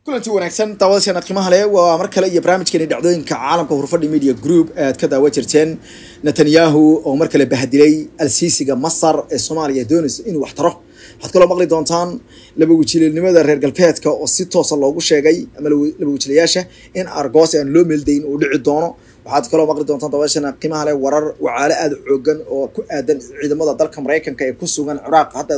kulanti wanaagsan daawadayaasha qiimaha leh waa mar kale iyo barnaamijkeeni dhacdooyinka caalamka hurfadhi media group aad ka daawa jirteen netanyahu oo mar kale bahadilay alsiisiga masar ee soomaaliya doonaysa inuu wax taro waxaad kaloo maqli doontaan laba wajiilanimada reer galbeedka oo si toosa loogu sheegay ama laba wajiilayaasha in argos aan loo meeldayn uu dhici doono waxaad kaloo maqli doontaan daawadayaashana qiimaha leh warar wacaale aada xoogan oo ku aadan ciidamada dalka maraykanka ee ku sugan ciraaq hadda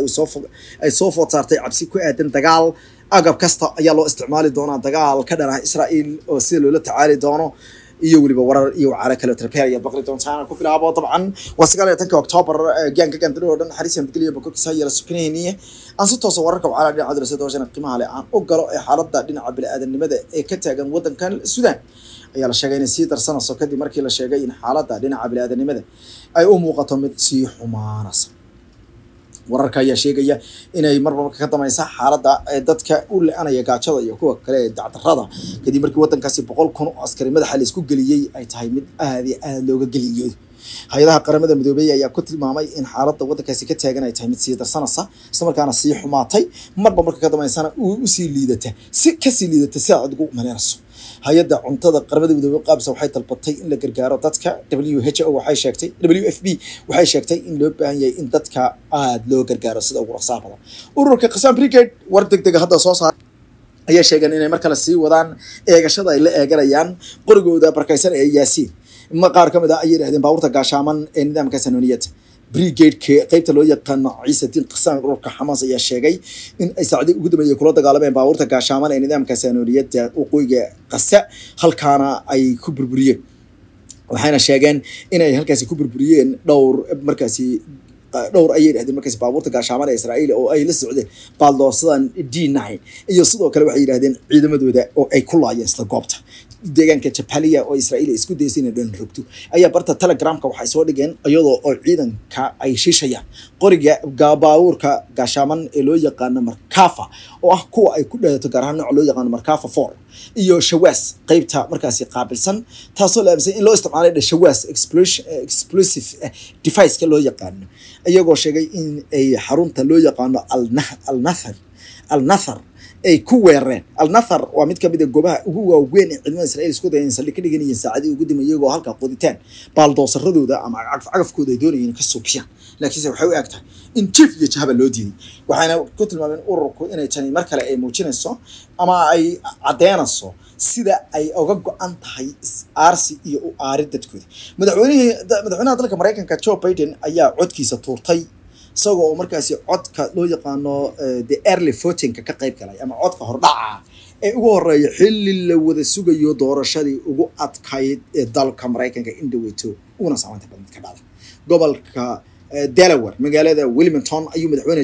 ay soo food saartay cabsi ku aadan dagaal agab kasta ayaa loo isticmaali doonaa dagaal ka dhan ah israael oo sida loola tacaali doono iyo weliba warar iyo wacaalo kale trapel ayaad maqli doontaan ku bilaabo dabcan waa sagaal iyo tanka octoobar gaanka gandari oo dhan xariis nabadgelyo bokorkiisa yara sukinayniye aan si toosa wararka wacaala dhinaca dirasa doorashana qiimaha leh aan u galo ee xaaladda dhinaca bini-aadanimada ee ka taagan waddankan sudan ayaa la sheegay inay sii darsanayso kadib markii la sheegay in xaaladda dhinaca bini-aadanimada ay u muuqato mid sii xumaanaysa wararka ayaa sheegaya inay marba marka ka dameysa xaaladda dadka u le-anaya gaajada iyo kuwa kale ee dacdarada kadib markii waddankaasi boqol kun oo askari madaxa la isku geliyey ay tahay mid aada iyo aada looga geliyoodo hay-adaha qaramada midoobey ayaa ku tilmaamay in xaaladda waddankaasi ka taagan ay tahay mid sii darsanaysa isla markaana sii xumaatay marba marka ka dambeysana uu usii liidata si kasii liidata si aad adigu maleynayso hay-adda cuntada qaramada midoobey qaabisa waxay dalbatay in la gargaaro dadka w h o waxay sheegtay w f b waxay sheegtay in loo baahan yahay in dadka aada loo gargaaro sida ugu raqsaha badan ururka khasaan brigade war deg dega hadda soo saar ayaa sheegeen inay mar kale sii wadaan eegashada ay la eeganayaan qorigooda barkaysan ee yaasiin ma qaar ka mid ah ayay yidhahdeen baabuurta gaashaaman ee nidaamka sanooniyadda brigadeka qeybta loo yaqaano ciisadiin qasaan ururka xamaas ayaa sheegay in ay saacdii ugu dambeeyey kula dagaalameen baabuurta gaashaaman ee nidaamka sanooniyadda waqooyiga qasa halkaana ay ku burburiyeen waxayna sheegeen inay halkaasi ku burburiyeen dhowr markaasi dhowr ayay yidhahdeen markaasi baabuurta gaashaaman ee israa'iil oo ay la socdeen baaldoosadan d nine iyo sidoo kale waxay yidhahdeen ciidamadooda oo ay ku laayeen isla goobta deegaanka jabaliya oo israa'iil isku daysay inay dhan rogto ayaa barta telegramka waxay soo dhigeen iyadoo oo ciidanka ay shiishayaan qoriga baabuurka gaashaaman ee loo yaqaano markafa oo ah kuwa ay ku dhaato gaar ahaan nooca loo yaqaano markafa four iyo shawaas qeybta markaasi qaabilsan taasoo la aaminsan in loo isticmaalay dha shawaas explosive device-ka loo yaqaano iyagoo sheegay in ay xarunta loo yaqaano alnathar alnathar ay ku weerareen alnathar waa mid kamid a goobaha ugu waaweyn ee ciidamada israiil isku dayeen saldhig ka dhiganayeen saacadii ugu dambeeyay iyagoo halkaa qoditaan baaldoosaradooda ama cagafcagafkooda ay doonayeen ka suubiyaan laakiinse waxay u eg tahay in jif iyo jahaba loo diiday waxayna ku tilmaameen ururku inay tani mar kale ay muujinayso ama ay caddeynayso sida ay oga go-an tahay is-aarsi iyo u aari dadkooda madaxweynihii madaxweynaha dalka maraykanka joe biden ayaa codkiisa tuurtay isagoo oo markaasi codka loo yaqaano the early votingka ka qayb galay ama codka hordhaca ee ugu horeeya xilli la wada sugayo doorashadii ugu adkayd ee dalka maraykanka in dhaweyto uguna saamaynta badnid ka dhacda gobolka delaware magaalada wilmington ayuu madaxweyne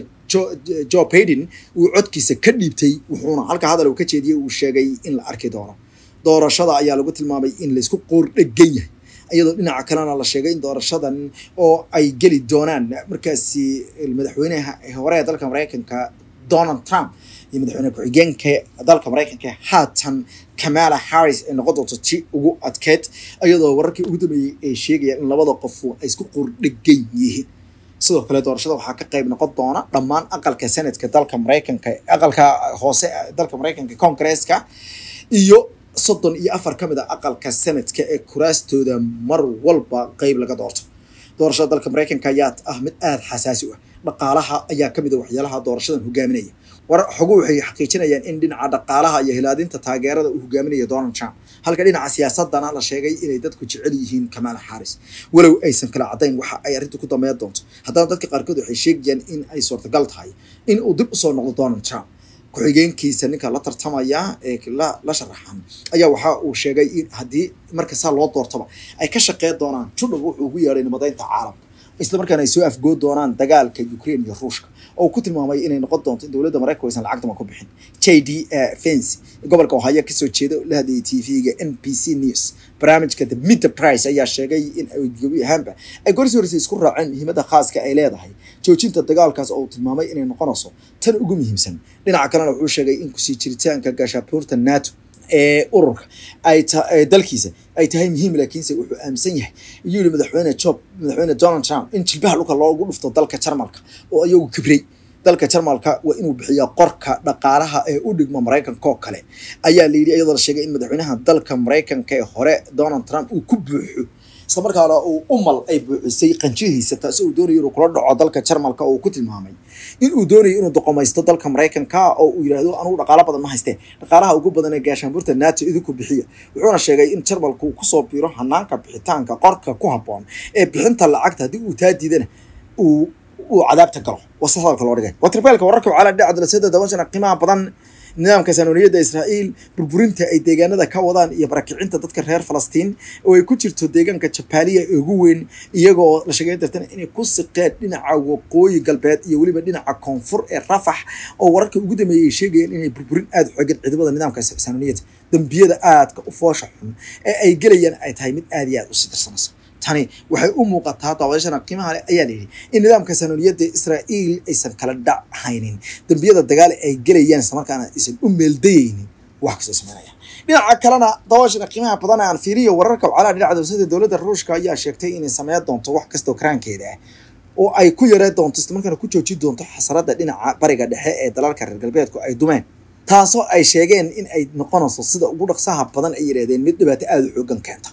joe baiden uu codkiisa ka dhiibtay wuxuuna halka hadal uu ka jeediyey uu sheegay in la arki doono doorashada ayaa lagu tilmaamay in laysku qoor dhegan yahay iyadoo dhinaca kalena la sheegay in doorashadan oo ay geli doonaan markaasi madaxweynaha hore ee dalka maraykanka donald trump iyo madaxweyne ku-xigeenka dalka maraykanka haatan kamala harris ay noqon doonto ti ugu adkeyd iyadoo wararkii ugu dambeeyey ay sheegayaan in labada qofu ay isku qordhegan yihiin sidoo kale doorashada waxaa ka qayb noqon doona dhammaan aqalka senatka dalka maraykanka aqalka hoose dalka maraykanka congresska iyo soddon iyo afar ka mid a aqalka senadka ee kuraastooda mar walba qeyb laga doorto doorashada dalka maraykanka ayaa ah mid aada xasaasi u ah dhaqaalaha ayaa kamid a waxyaalaha doorashadan hogaaminaya war xogu waxay xaqiijinayaan in dhinaca dhaqaalaha iyo hilaadinta taageerada uu hogaaminayo donald trump halka dhinaca siyaasadana la sheegay inay dadku jecel yihiin kamala harris walow aysan kala caddayn waxa ay arrintu ku dambeyn doonto haddana dadka qaarkood waxay sheegayaan in ay suurtagal tahay in uu dib usoo noqdo donald trump ku-xigeenkiisa ninka la tartamaya ee la sharaxan ayaa waxa uu sheegay in haddii marka saa loo doortaba ay ka shaqeyn doonaan judhug wuxuu ugu yeedhay nabadaynta caalamka isla markaana ay soo afgood doonaan dagaalka ukraine iyo ruushka oo ku tilmaamay inay noqon doonto in dowladda maraykanku aysan lacagtama ku bixin j d fency gobolka ohaya kasoo jeeda la hadlayay t v-ga n b c news barnaamijka the midter price ayaa sheegay in gebi ahaanba ay gorsii horeysay isku raaceen muhiimadda khaaska ay leedahay joojinta dagaalkaas oo uu tilmaamay inay noqonayso tan ugu muhiimsan dhinaca kalena wuxuu sheegay in kusii jiritaanka gaashaabuurta nato ee ururka ay dalkiisa ay tahay muhiim laakiinse wuxuu aaminsan yahay iyuu yihi madaxweyne job madaxweyne donald trump in jilbaha dhulka loogu dhufto dalka jarmalka oo iyagu kibrey dalka jarmalka waa inuu bixiya qorka dhaqaalaha ee u dhigmo maraykanka oo kale ayaa la yidhi iyadoo la sheegay in madaxweynaha dalka maraykanka ee hore donald trump uu ku buuxo isla markaana uu umal ay buuxisay qanjihiisa taasi uu doonayo inuu kula dhaco dalka jarmalka oo uu ku tilmaamay in uu doonayo inuu doqomaysto dalka maraykanka oo uu yidhaahdo anugu dhaqaalo badan ma haystee dhaqaalaha ugu badan ee gaashaanbuurta nato idinku bixiya wuxuuna sheegay in jarmalku uu kusoo biiro hanaanka bixitaanka qorka ku habboon ee bixinta lacagta haddii uu taa diidana uu uu cadaabta galo wase hadalka loo dhigay watribeelka wararka wacala dhinaca darasada dabashana qiimaha badan nidaamka saanoniyadda israa'iil burburinta ay deegaanada ka wadaan iyo barakicinta dadka reer falastiin oo ay ku jirto deegaanka jabaaliya ee ugu weyn iyagoo la sheegay dartana inay ku siqeen dhinaca waqooyi galbeed iyo weliba dhinaca koonfur ee rafax oo wararka ugu dambeeyay ay sheegayeen inay burburin aada u xoogan ciidamada nidaamka saanoniyadda dambiyada aadka u foosha xun ee ay gelayaan ay tahay mid aada iyo aada usii darsanaysa tani waxay u muuqataa daawashana qiimaha leh ayaa layidhi in nidaamka saanoniyadda israa'iil aysan kala dhachaynin dambiyada dagaal ay gelayaan islamarkaana aysan u meeldayeynin wax kastoo sameynaya dhinaca kalena daawashana qiimaha badan aan fiiriyo wararka wacalaha dhinaca dowsada dowladda ruushka ayaa sheegtay inay sameyn doonto wax kastoo karaankeeda ah oo ay ku yareen doonto islamarkaana ku joojin doonto xasarada dhinaca bariga dhexe ee dalalka reer galbeedku ay dumeen taasoo ay sheegeen in ay noqonayso sida ugu dhaqsaha badan ay yidhahdeen mid dhibaato aada u xoogan keenta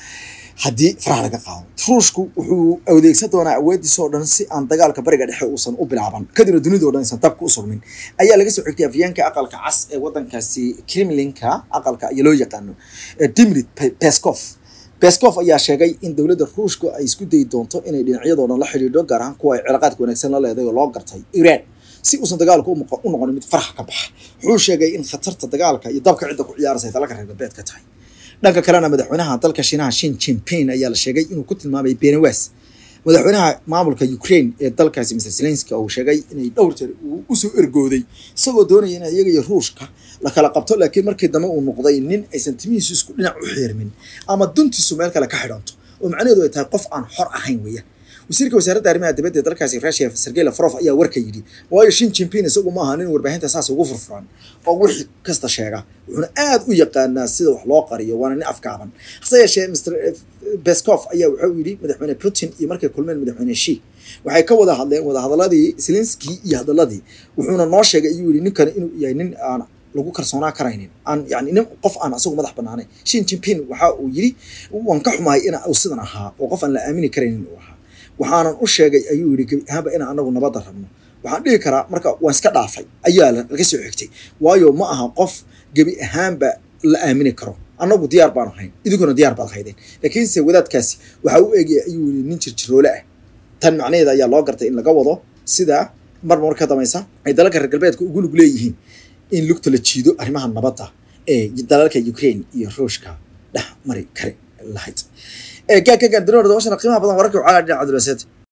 haddii faraha laga qaado ruushku wuxuu adeegsan doonaa awoodiisa oo dhan si aan dagaalka bariga dhexe uusan u bilaaban kadibna dunida o dhan aysan dabka u sugmin ayaa laga soo xigtay afyeenka aqalka cas ee wadankaasi kremlinka aqalka iyo loo yaqaano dimrit peskov peskov ayaa sheegay in dowladda ruushku ay isku dayi doonto inay dhinacyadoo dhan la xidhiidho gaar ahaan kuwa ay cilaaqaadka wanaagsan la leedahay oo loo gartay iran si uusan dagaalku u noqonin mid farax ka baxa wuxuu sheegay in khatarta dagaalka iyo dabka cidda ku ciyaaraysa ay dalalka reer galbeed ka tahay dhanka kalena madaxweynaha dalka shiinaha shin jinping ayaa la sheegay inuu ku tilmaamay benawas madaxweynaha maamulka ukraine ee dalkaasi mr zelenski uu sheegay inay dhowr jeer uu usoo ergooday isagoo doonaya in iyaga iyo ruushka la kala qabto laakiin markii dambe uu noqday nin aysan timihiisu isku dhinac u xeermin ama duntiisu meel kale ka xidhanto oo macnaheedu ay tahay qof aan xor ahayn weeyaan wasiirka wasaaradda arrimaha dibadda ee dalkaasi russia sergey lavrov ayaa warka yidhi waayo shin jinping isagu ma aha nin warbaahinta saas ugu furfuran oo wixii kasta sheega wuxuuna aada u yaqaanaa sida wax loo qariyo waana nin afgaaban hase yeeshee mr beskov ayaa wuxuu yidhi madaxweyne putin iyo markay kulmeen madaxweyne shi waxay ka wada hadleen wada hadaladii zelenski iyo hadaladii wuxuuna noo sheegay ayuu yidhi ninkan inuu yahay nin aan lagu kalsoonaa karaynin aan yani nin qof aan asagu madax banaanayn shin jinping waxa uu yidhi waan ka xumahay in uu sidan ahaa oo qof aan la aamini karaynin uu ahaa waxaanan u sheegay ayuu yidhi gebi ahaanba inaan anagu nabadda rabno waxaan dhihi karaa marka waan iska dhaafay ayaa laga soo xigtay waayo ma aha qof gebi ahaanba la aamini karo annagu diyaar baan ahayn idinkuna diyaar baad haydeen laakiinse wadaadkaasi waxaa u eegaya ayuu yidhi nin jirjiroole ah tan macnaheeda ayaa loo gartay in laga wado sida mar mar ka damaysa ay dalalka reer galbeedka ugu lug leeyihiin in lugta la jiido arrimaha nabadda ee dalalka ukraine iyo ruushka dhex mari kari lahayd gaaggagan dunida dabashana qiimaha badan wararka wacala dhinaca cabdulwaseed